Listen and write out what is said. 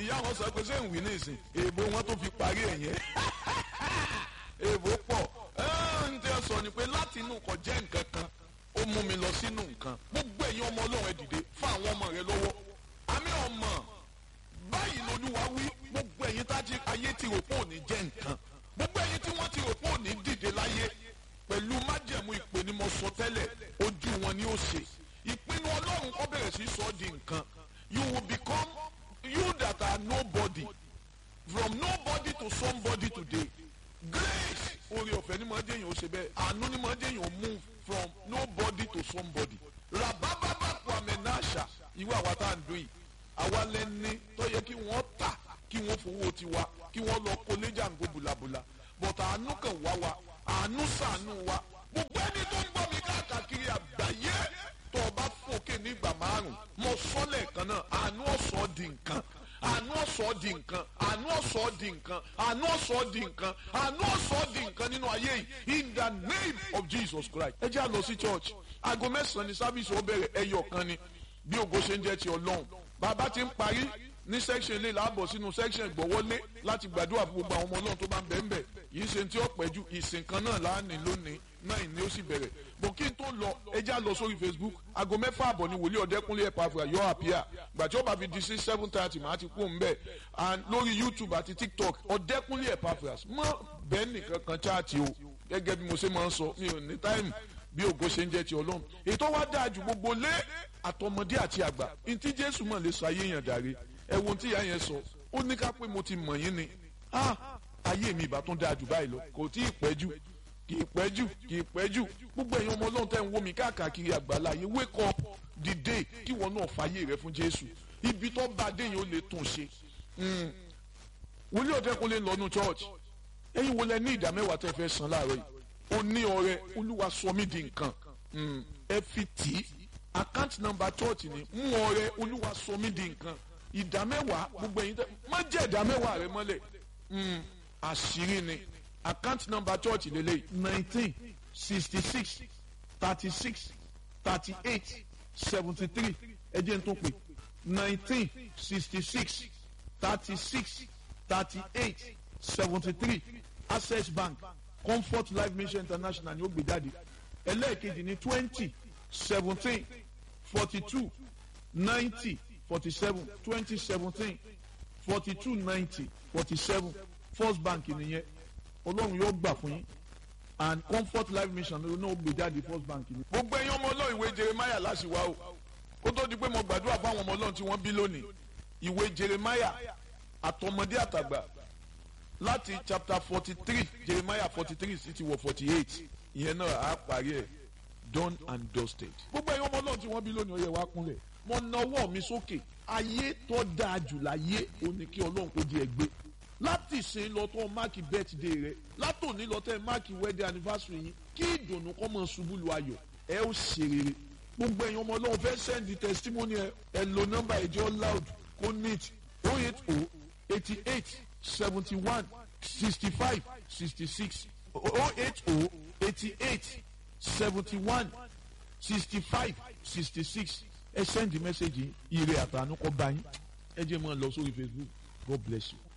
ìyá wọn sọ pé ṣé ń wí ní ìsìn èèbò wọn tó fi parí ẹ̀ yẹn èèbò pọ̀ ń tẹ́ sọ ni pé láti inú kò jẹ́ nǹkan kan ó mú mi lọ sínú nǹkan gbogbo ẹ̀yin ọmọ ọlọ́run ẹ dìde fún àwọn ọmọ rẹ lọ́wọ́ àmì ọmọ báyìí lolúwa wí gbogbo ẹ̀yin tájí ayé ti rò pé òní jẹ́ nǹkan gbogbo ẹ̀yin tí wọ́n ti rò pé òní dìde láyé pẹ̀lú májẹ̀mú ìpè ni mo sọ tẹ́lẹ̀ ojú wọn ni ó ṣe ìpinnu ọlọ́run kọ́ bẹ̀rẹ̀ sí sọ ọ́ di nǹkan you will become you that are nobody from nobody to somebody today grace oore ọ̀fẹ́ ni máa jẹ́yìn ó ṣe bẹ́ẹ̀ àánú ni máa jẹ́yìn ó move from nobody to somebody rabababa kwame nasha ìwé àwa tá à ń dún yìí àwa lẹ́ni tó yẹ kí wọ́n tà kí wọ́n fowó tiwa kí wọ́n lọ kó léjàngó bùlàbùlà but àánú kan wá wa àánú ṣàánú wa gbogbo ẹni tó ń gbọ́ mi káàkiri àgbáyé tó o bá fòkè ní ìgbà márùn mo sọ lẹ́ẹ̀kan náà àánú ọ̀sọ́ di nǹkan àánú ọ̀sọ́ di nǹkan àánú ọ̀sọ́ di nǹkan àánú ọ̀sọ́ di nǹkan àánú ọ̀sọ́ di nǹkan nínú ayé yìí in the name of Jesus Christ ẹ jẹ́ àlọ́ sí church aago mẹ́sàn-án ní sábìsì ó bẹ̀rẹ̀ ẹyọ kan ni bí ògo ṣe ń jẹ́ ti ọlọ́run bàbá ti ń parí ní section ilé làbọ̀ sínú section ìgbọ̀wọ́lé láti gbàdúrà fún gbogbo àwọn ọmọ ọlọ́run tó bá ń bẹ̀ ń bẹ̀ yìí ṣe tí ó pẹ́ ju ìsìn kan náà láàánú lónìí náà ni ó sì bẹ̀rẹ̀ bọ̀ kí n tó lọ ẹja lọ sórí Facebook aago mẹ́fà àbọ̀ ni wòlíì ọ̀dẹ́kúnlé ẹ̀pàfà yọ àpíà gbàtí ó bá fi di sí seven thirty màá ti kú òǹbẹ̀ and lórí YouTube àti TikTok ọ̀dẹ́kúnlé ẹ̀pàfà mọ́ bẹ́ẹ̀ nìkan kan chaati o gẹ́gẹ́ bí mo ṣe máa ń sọ mi ò ní táìmù bí ògo ṣe ń jẹ́ ti ọlọ́run ètò wa dáa ju gbogbo lé àtọmọdé àti àgbà ntí jésù mọ̀ lè sọ ayé yẹn dàrí ẹ̀wọ̀n tí ìyá yẹn sọ ó ní ká pé mo ti mọ̀ yín ni ayé mi ìbá tún dáa jù báyìí lọ kò tí ì pẹ́ jù kì í pẹ́ jù kì í pẹ́ jù gbogbo ẹ̀yin ọmọ ọlọ́run tẹ́ ń wò mí káàkiri àgbáláyé wake up dìde kí wọn náà fàyè rẹ fún jésù ibi tó bá dé yẹn ó lè tún ṣe wòlíì ọ̀dẹ́kunlé ń lọ́nu church ẹ̀yin wo lẹ ní ìdá mẹ́wàá tẹ́ fẹ́ san láàárọ̀ yìí ó ní ọrẹ olúwa sọ mí di nǹkan ẹ fi tì í account number church ni mú ọrẹ olúwa sọ mí di nǹkan ìdá mẹ́wàá gbogbo ẹ̀yin tẹ́ má jẹ́ ìdá mẹ́wàá rẹ mọ́lẹ̀ àṣírí ni account number church lélẹ̀ nineteen sixty six thirty six thirty eight seventy three ẹ jẹ́ n tó pè nineteen sixty six thirty six thirty eight seventy three access bank comfort life mission international ni ó gbé jáde ẹlẹ́ẹ̀kejì ní twenty seventeen forty two ninety forty seven twenty seventeen forty two ninety forty seven first bank nìyẹn ọlọ́run yóò gbà fún yín and comfort life mission ló náà gbé jáde first bank ni. gbogbo ẹ̀yin ọmọ ọlọ́run ìwé jeremiah láṣìwá o kó tó di pé mo gbàdúrà fún àwọn ọmọ ọlọ́run tí wọ́n bí lónìí ìwé jeremiah àtọmọdé àtàgbà láti chapter forty three jeremiah forty three sí ti wọ forty eight ìyẹn náà á parí ẹ̀ done and dusted. gbogbo ẹ̀yin ọmọ ọlọ́run tí wọ́n bí lónìí ọyẹ wa kúnlẹ̀ mo nawọ́ mi sókè ayé tó dáa jù láyé òní kí ọlọ́run kò di ẹgbẹ́ láti ṣe lọ tó máàkì birthday rẹ látòní lọ tẹ máàkì wedding anniversary yín kí ìdùnnú kọ́ mọ̀ ṣubú lu ayọ̀ ẹ ó ṣe rere gbogbo ẹ̀yin ọmọ ọlọ́run fẹ́ send testimony ẹ ẹ lo nọ́mbà ẹ̀jẹ̀ loud kó neat oh eight oh eighty eight seventy one sixty five sixty six oh eight oh eighty eight seventy one sixty five sixty six ẹ send message ire àtànú kọ́ bá yín ẹ jẹ́ mọ́ ọ lọ sórí Facebook God bless you.